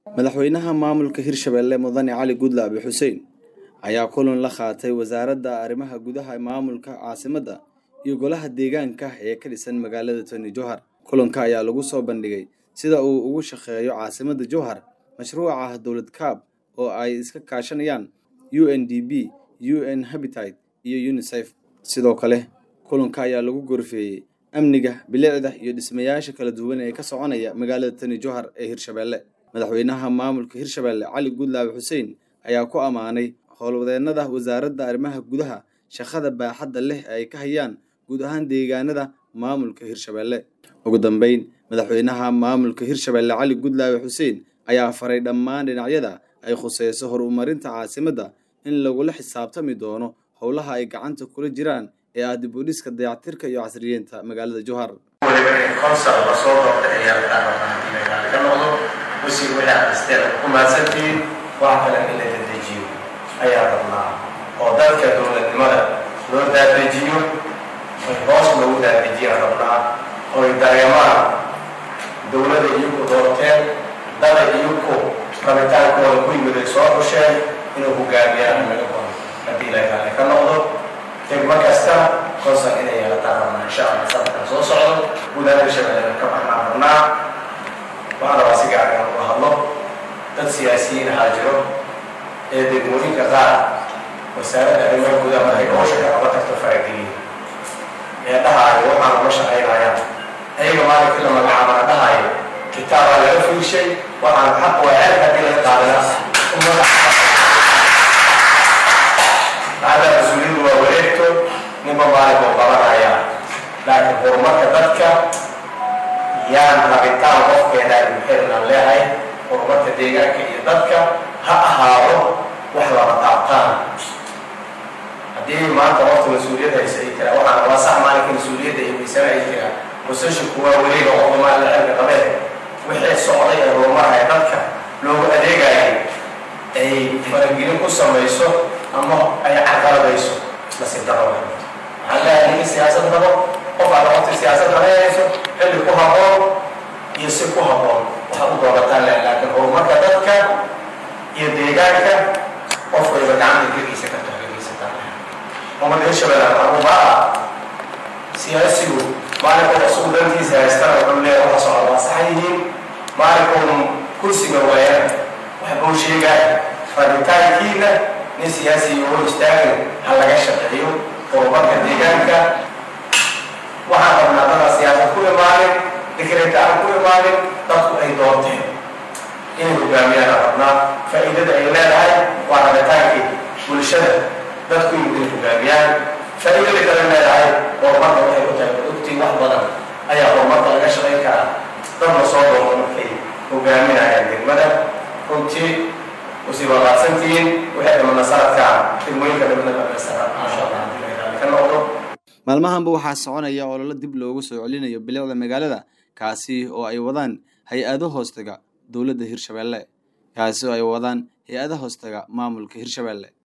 madaxweynaha maamulka hirshabelle mudane cali gudle abi xuseen ayaa kulan la qaatay wasaaradda arrimaha gudaha maamulka caasimadda iyo golaha deegaanka ee ka dhisan magaalada tony jowhar kulanka ayaa lagu soo bandhigay sida uu ugu shaqeeyo caasimadda jowhar mashruuca dowlad kaab oo ay iska kaashanayaan u n d b u n habitat iyo unisef sidoo kale kulanka ayaa lagu gorfeeyey amniga bilicda iyo dhismayaasha kala duwan ee ka soconaya magaalada tony jowhar ee hirshabelle madaxweynaha maamulka hirshabelle cali gudle abi xuseen ayaa ku ammaanay howlwadeennada wasaaradda arrimaha gudaha shaqada baaxadda leh ee ay ka hayaan guud ahaan deegaanada maamulka hirshabelle ugu dambeyn madaxweynaha maamulka hirshabelle cali gudle abi xuseen ayaa faray dhammaan dhinacyada ay khuseyso horumarinta caasimadda in lagula xisaabtami doono howlaha ay gacanta kula jiraan ee ah dib u dhiska dayactirka iyo casriyeynta magaalada jowhar waliba in konsal lasoo doortay ayaa la taabaaa ka noqdo wasiir wixii aristeen ku mahadsantihiin wax kale in la dadejiyo ayaa rabnaa oo dalka dowladnimada loo daadejiyo hoos loogu daadejiyaa rabnaa oy dareemaan dowlada iyaku doorteen dada iyaku rabitaankooda ku yimid ay soo xusheen inuu hogaamiyaan magakoon haddii ilaahay ka noqdo degmo kasta konsal inay yeelataan rabnaa insha allah sanadkan soo socdo gudaha hirshabelle ka baxnaan rabnaa waxaan rabaa si gaar inaan uga hadlo dad siyaasiyiin ahaa jiro ee degmooyinka qaar wasaaradda arrimaha gudaha markay howsha ka qaba tagto farageliya ee dhahaayo waxaan uma shaqaynayaan ayaga maalinkii la magacaabana dhahaayo kitaabaa laga fiirshay waxaan xaq waa ceeb haddii laga qaadana macdaa mas-uuliyadu waa wareegto ninba maalin oo qabanaya laakiin horumarka dadka yaan rabitaan qofkeenaan muxirnan leehay horumarka deegaanka iyo dadka ha ahaado wax laba taabtaan haddii maanta qofta mas-uuliyad haysa ay tiraa waxaan waa sax maalinka mas-uuliyadda ay weysana ay tiraa musashinku waa weliba qofka maalin cilka qabeen wixii socday ee horumarhaya dadka loogu adeegayay ay faragelin ku samayso ama ay carqaladayso nasiib daro waxaan leeyahay ninka siyaasad rabo qof aad waqti siyaasad rabeynayso xilli ku habboon iyo si ku habboon waxaad u doorataan leh laakiin horumarka dadka iyo deegaanka qof waliba gacanta geliisa karto hagageysataan ummadda hirshabelle maxbuubaa siyaasigu maalinkooda isugu dantiisa haystana wuxuu leeyahay waxa socda waa sax yihiin maalinkooda kursiga waayaan wax buu sheegaa rabitaankiina nin siyaasiga oo istaagin ha laga shaqeeyo horumarka deegaanka waxaan rabnaa dada siyaasad ku imaanin dikreta aan ku imaanin dadku ay doorteen inay hogaamiyaan rabnaa faa'iidada ay leedahay waa rabitaankii bulshada dadku inay hogaamiyaan faa'iidada kale leedahay horumarka waxay ku tahay ogtii wax badan ayaa horumarka laga shaqayn karaa dad la soo doorto markay hogaaminayaan degmada runtii usii wadaadsantihiin waxay dhamana sanadkan degmooyinka dhamana dhamaystira maasha allah ka noqdo maalmahanba waxaa soconaya ololo dib loogu soo celinayo bilicda magaalada kaasi oo ay wadaan hay-ado hoostaga dowladda hirshabelle kaasi oo ay wadaan hay-ada hoostaga maamulka hirshabelle